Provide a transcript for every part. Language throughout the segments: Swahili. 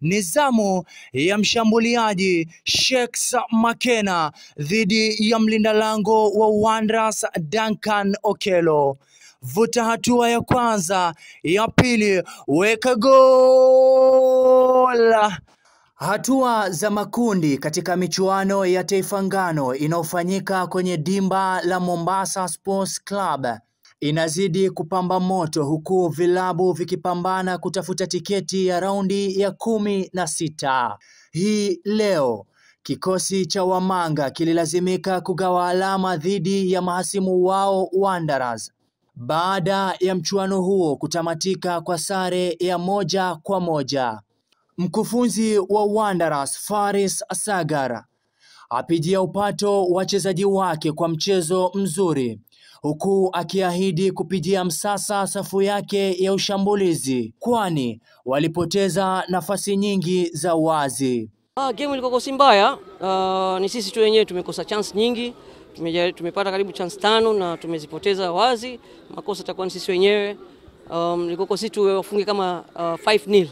ni zamu ya mshambuliaji Sheikh Makena dhidi ya mlinda lango wa Wanderers Duncan Okello. Vuta hatua ya kwanza, ya pili, weka gola. Hatua za makundi katika michuano ya Taifa Ngano inayofanyika kwenye dimba la Mombasa Sports Club inazidi kupamba moto huku vilabu vikipambana kutafuta tiketi ya raundi ya kumi na sita. Hii leo kikosi cha Wamanga kililazimika kugawa alama dhidi ya mahasimu wao Wanderers baada ya mchuano huo kutamatika kwa sare ya moja kwa moja. Mkufunzi wa Wanderers Faris Sagar apigia upato wachezaji wake kwa mchezo mzuri huku akiahidi kupigia msasa safu yake ya ushambulizi kwani walipoteza nafasi nyingi za wazi. Ah, game ilikuwa si mbaya. Ah, ni sisi tu wenyewe tumekosa chance nyingi. Tumeja, tumepata karibu chance tano na tumezipoteza wazi. Makosa takuwa ni sisi wenyewe. Um, ilikuwa sisi tu wafunge kama uh, 5-0.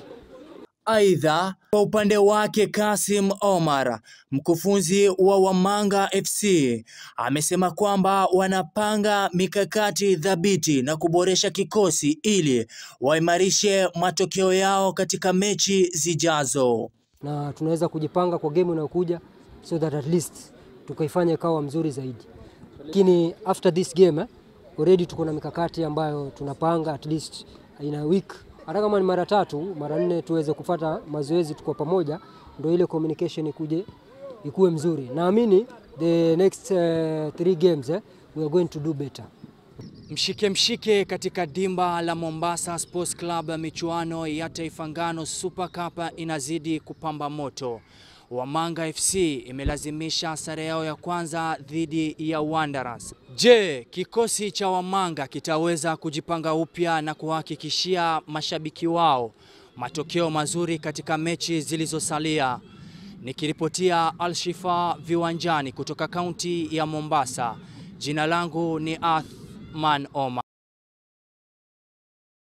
Aidha, kwa upande wake Kasim Omar, mkufunzi wa Wamanga FC, amesema kwamba wanapanga mikakati thabiti na kuboresha kikosi ili waimarishe matokeo yao katika mechi zijazo. na tunaweza kujipanga kwa game inayokuja so that at least tukaifanya ikawa mzuri zaidi. Lakini after this game eh, already tuko na mikakati ambayo tunapanga at least in a week, hata kama ni mara tatu mara nne, tuweze kufata mazoezi tuko pamoja, ndio ile communication ikuje ikuwe mzuri. Naamini the next uh, three games eh, we are going to do better. Mshike mshike katika dimba la Mombasa Sports Club, michuano ya Taifa Ngano Super Cup inazidi kupamba moto. Wamanga FC imelazimisha sare yao ya kwanza dhidi ya Wanderers. Je, kikosi cha Wamanga kitaweza kujipanga upya na kuhakikishia mashabiki wao matokeo mazuri katika mechi zilizosalia? Nikiripotia Alshifa viwanjani kutoka kaunti ya Mombasa. Jina langu ni Athman Omar.